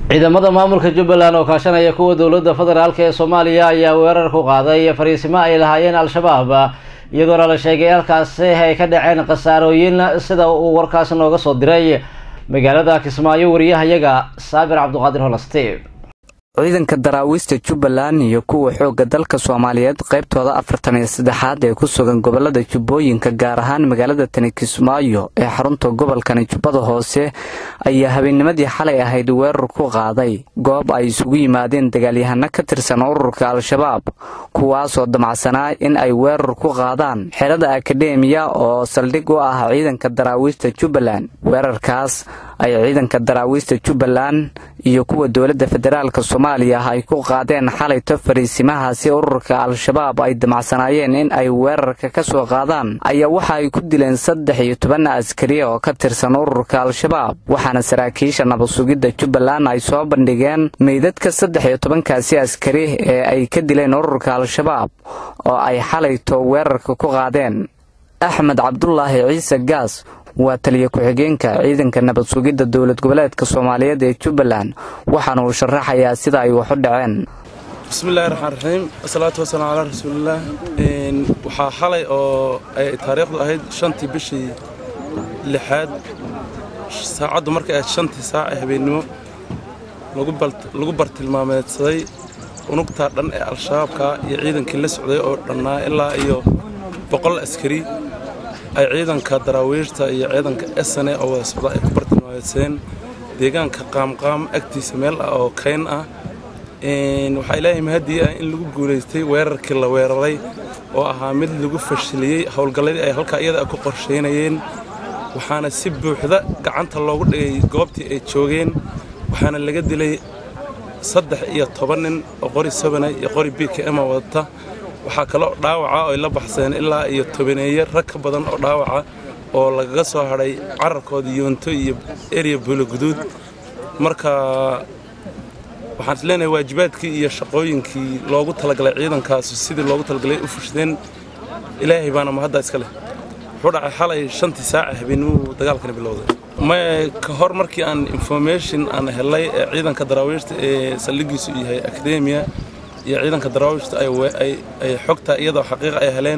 ciidamada maamulka jubbaland oo kaashanaya kuwa dowladda federaalk ee soomaaliya ayaa weerar ku qaaday fariisimo ay lahaayeen al-shabaab iyadoona la sheegay halkaasi ay ka dhaceen khasaarooyin sida uu warkaas nooga soo diray magaalada kismaayo wariyahayaga saabir cabduqaadir holaste ciidanka daraawiista jubbaland iyo kuwa xoogga dalka soomaaliyeed qaybtooda afartan iyo saddexaad ee ku sugan gobolada jubbooyinka gaar ahaan magaalada tani kismaayo ee xarunta gobolkani jubbada hoose ayaa habeennimadii xalay ahayd weerar ku qaaday goob ay isugu yimaadeen dagaalyahano ka tirsan ururka al-shabaab kuwaasoo damacsanaa in ay weerar ku qaadaan xerada akademiya oo saldhig u ah ciidanka daraawiista jubbaland weerarkaas ay ciidanka daraawiista jubbaland iyo kuwa dowladda federaalk soomaaliya ay ku qaadeen xalayto fariisimahaasi ururka al-shabaab ay damacsanaayeen in ay weerarka ka soo qaadaan ayaa waxa ay ku dileen saddex iyo toban askari oo ka tirsan ururka al-shabaab waxaana saraakiisha nabadsugidda jubbaland ay soo bandhigeen meydadka saddex iyo tobankaasi askari ee ay ka dileen ururka al-shabaab oo ay xalayto weerarka ku qaadeen axmed cabdulaahi ciise gaas waa taliya ku-xigeenka ciidanka nabad sugidda dowlad goboleedka soomaaliyeed ee jubbaland waxaana uu sharaxayaa sida ay wax u dhaceen bismillahi raxmaan raxiim asalaatu wasalaam calaa rasuulillaah waxaa xalay oo ay taariikhdu ahayd shantii bishii lixaad saacaddu markay ahayd shantii saac ee habeennimo lagu bartilmaameedsaday unugtaa dhan ee al-shabaabka iyo ciidankii la socday oo dhannaa ilaa iyo boqol askari ay ciidanka daraawiishta iyo ciidanka esane oo wada socda ay ku bartilmaameedseen deegaanka qaamqaam agtiisa meel ah oo kayn ah waxaa ilaahay mahadii ah in lagu guulaystay weerarkii la weeraray oo ahaa mid lagu fashiliyey howlgalladii ay halkaa iyada ku qorshaynayeen waxaana si buuxda gacanta loogu dhigay goobtii ay joogeen waxaana laga dilay saddex iyo toban nin oo qori sabana iyo qori b k m wadata waxaa kaloo dhaawaca oo ay la baxseen ilaa iyo tobaneeye rag ka badan oo dhaawaca oo lagaga soo hadhay cararkooda yoonto iyo erya buuloguduud marka waxaan is leenahay waajibaadkii iyo shaqooyinkii loogu talagalay ciidankaas sidii loogu talagalay u fushadeen ilaahay baana mahadda iska leh wuxuu dhacay xalay shantii saaca habeenimuu dagaalkani bilowday may ka hor markii aan information aan helay ee ciidanka daraawiishta ee saldhigiisu yahay akademiya iyo ciidanka daraawiishta ay xogta iyadoo xaqiiqa ay heleen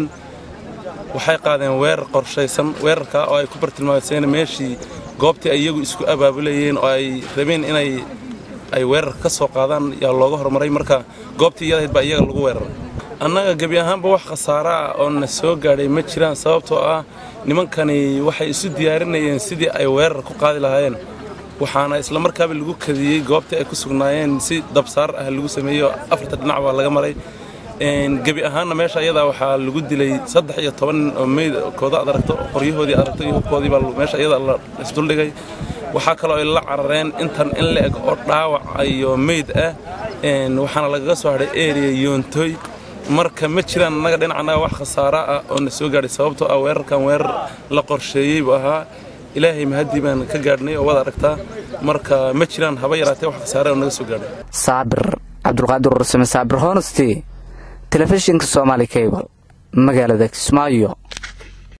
waxay qaadeen weerar qorshaysan weerarkaa oo ay ku bartilmaameedseen meeshii goobtii ay iyagu isku abaabulayeen oo ay rabeen inay ay weerar ka soo qaadaan yaa looga hormaray marka goobtii iyadahayd baa iyaga lagu weeraray annaga gebi ahaanba wax khasaaro ah oo na soo gaadhay ma jiraan sababtoo ah nimankani waxay isu diyaarinayeen sidii ay weerar ku qaadi lahaayeen waxaana isla markaaba lagu kadiyey goobtii ay ku sugnaayeen si dabsaar ah lagu sameeyo afarta dhinac baa laga maray gebi ahaanna meesha iyadaa waxaa lagu dilay saddex iyo toban nin oo meydkooda ad aragto qoryahoodii aragto iyo hubkoodii baa meesha iyada la isduldhigay waxaa kaloo ay la carareen intan in la eg oo dhaawac iyo meyd ah waxaana lagaga soo hadhay eriya yoontoy marka ma jiraan annaga dhinacanaga wax khasaara ah oo na soo gaadhay sababtoo ah weerarkan weerar la qorsheeyey buu ahaa ilaahay mahaddii baan ka gaadhnay oo wada aragtaa marka ma jiraan haba yaraatee wax khasaare oo naga soo gaadhay saabir cabdulqaadir ursame saabir honesty telefishinka soomaali cable magaalada kismaayo